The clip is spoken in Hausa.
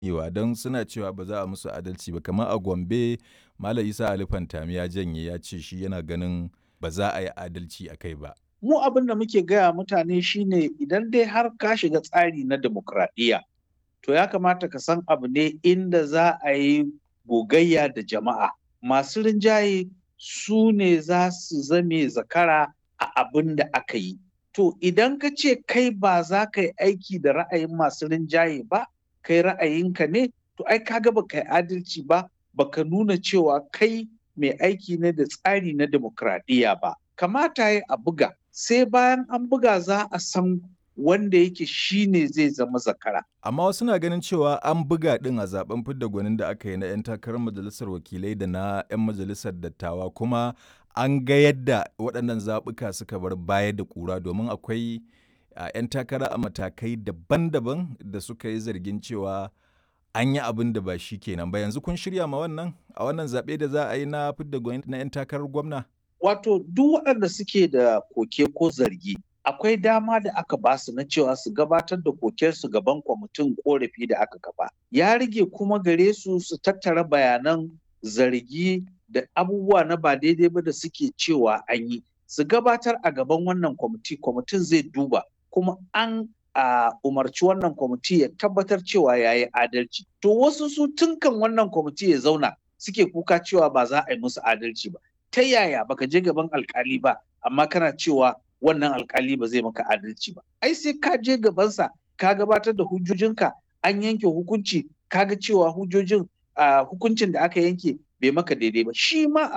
Ewa don suna cewa ba za a musu adalci ba kamar a Gombe Malam Isa Ali Fantami ya janye ya ce shi yana ganin ba za a yi adalci a kai ba. Mu abin da muke gaya mutane shine idan dai har ka shiga tsari na demokradiyya to ya kamata ka san abu ne inda za a yi gogayya da jama'a. Masu rinjaye su ne za su zame zakara a abin da aka yi. To idan ka ce kai ba za ka yi aiki da ra'ayin masu rinjaye ba, kai ra'ayinka ne, to ai kaga ba kai adalci ba, baka nuna cewa kai mai aiki ne da tsari na demokradiyya ba. Kamata ya a buga, sai bayan an buga za a san wanda yake shi ne zai zama zakara. Amma wasu na ganin cewa an buga ɗin a zaben fidda gwanin da aka yi na 'yan takarar majalisar wakilai da na 'yan majalisar dattawa kuma an ga yadda waɗannan zaɓuka suka bar baya da ƙura domin akwai a 'yan takara a matakai daban-daban da suka yi zargin cewa an yi abin da ba shi kenan ba yanzu kun shirya ma wannan a wannan zaɓe da za a yi na fidda gwani na 'yan takarar gwamna. Wato duk waɗanda suke da koke ko zargi akwai dama da aka ba su na cewa su gabatar da kokensu gaban kwamitin korafi da aka kafa. Ya rage kuma gare su su tattara bayanan zargi da abubuwa na ba daidai ba da suke cewa an yi. Su gabatar a gaban wannan kwamiti, kwamitin zai duba kuma an a umarci wannan kwamiti ya tabbatar cewa ya yi adalci. To wasu su tunkan wannan kwamiti ya zauna suke kuka cewa ba za a yi musu adalci ba. Ta yaya baka je gaban alkali ba amma kana cewa wannan alkali ba zai maka adalci ba. Ai sai ka je gabansa ka gabatar da hujjojinka an yanke hukunci kaga cewa hujjojin hukuncin da aka yanke bai maka daidai ba. Shi ma